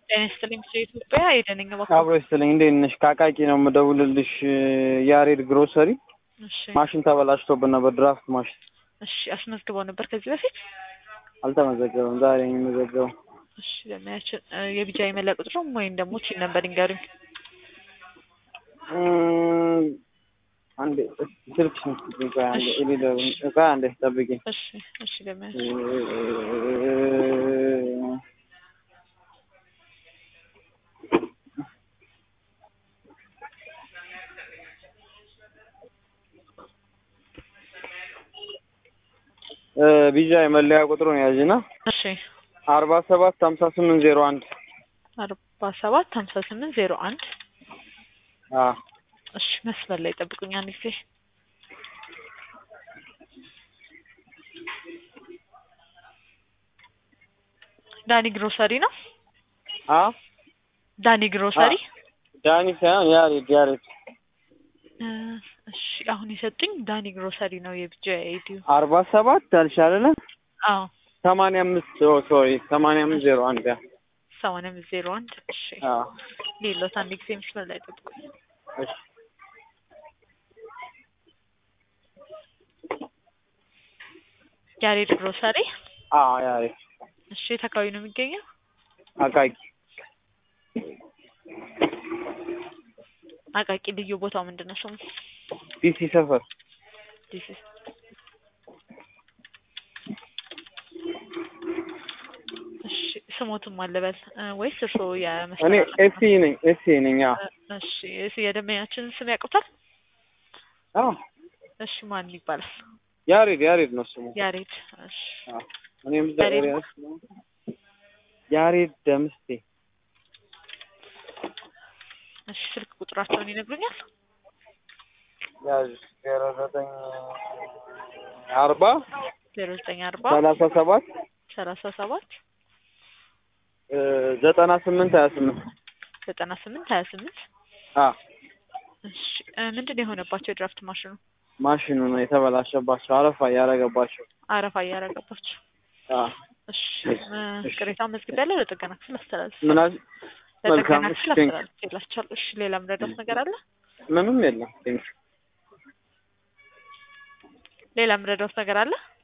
ጤና ይስጥልኝ ስለ ኢትዮጵያ የደነኛ በኩል አብሮ ይስጥልኝ። እንዴት ነሽ? ከአቃቂ ነው የምደውልልሽ። ያሬድ ግሮሰሪ እሺ ማሽን ተበላሽቶብን ነበር፣ ድራፍት ማሽን እሺ አስመዝግበው ነበር ከዚህ በፊት አልተመዘገበም። ዛሬ ነው የሚመዘገበው። እሺ ለሚያችን የቢጃ የመለያ ቁጥሩም ወይም ደግሞ ቺን ነበር ይንገሩኝ እም፣ አንዴ ስልክሽ ነው ቆይ አንዴ ኤሊደር ቆይ አንዴ ጠብቂኝ። እሺ እሺ ለሚያችን ቢጃ የመለያ ቁጥሩን ያዥና እሺ አርባ ሰባት ሀምሳ ስምንት ዜሮ አንድ አርባ ሰባት ሀምሳ ስምንት ዜሮ አንድ አዎ እሺ መስመር ላይ ጠብቁኝ አንድ ጊዜ ዳኒ ግሮሰሪ ነው አ ዳኒ ግሮሰሪ ዳኒ ሳይሆን ያሬድ ያሬድ እ እሺ አሁን የሰጡኝ ዳኒ ግሮሰሪ ነው የቢጃ አይዲዩ አርባ ሰባት አልሽ አይደለ? አዎ ሰማንያ አምስት ሶሪ ሰማንያ አምስት ዜሮ አንድ ያ ሰማንያ አምስት ዜሮ አንድ እሺ አዎ ሌሎት አንድ ጊዜ መስመር ላይ ጠብቁኝ እሺ ያሬድ ግሮሰሪ አዎ ያሬድ እሺ የት አካባቢ ነው የሚገኘው አቃቂ አቃቂ ልዩ ቦታው ምንድን ነው ስሙ ዲሲ ሰፈር ዲሲ እሺ ስሞትም አለበል እ ወይስ እርስዎ እኔ የመስመር ኤሲ ነኝ ኤሲ ነኝ አዎ እሺ እሺ የደንበኛችንን ስም ያውቁታል አዎ እሺ ማን ይባላል ያሬድ ያሬድ ነው ስሙ ያሬድ እሺ አዎ እኔም እዛ ያሬድ ኤሪያ ውስጥ ነው ያሬድ ደምስቴ እሺ ስልክ ቁጥራቸውን ይነግሩኛል ያዥ ዜሮ ዘጠኝ አርባ ዜሮ ዘጠኝ አርባ ሰላሳ ሰባት ሰላሳ ሰባት እ ዘጠና ስምንት ሀያ ስምንት ዘጠና ስምንት ሀያ ስምንት አዎ እሺ እ ምንድን ነው የሆነባቸው የድራፍት ማሽኑ ማሽኑ ነው የተበላሸባቸው አረፋ እያደረገባቸው አረፋ እያረገባቸው አዎ እሺ እ ቅሬታ መዝግቢያለሁ ለጥገና ክፍል አስተላልፍ ምን አል መልካም ለጥገና እሺ ክፍል ቴንክ አስተላልፍ ይላቸዋል እሺ ሌላ ምረዳት ነገር አለ ምንም የለም ቴንክ ሌላ ምረዳት ነገር አለ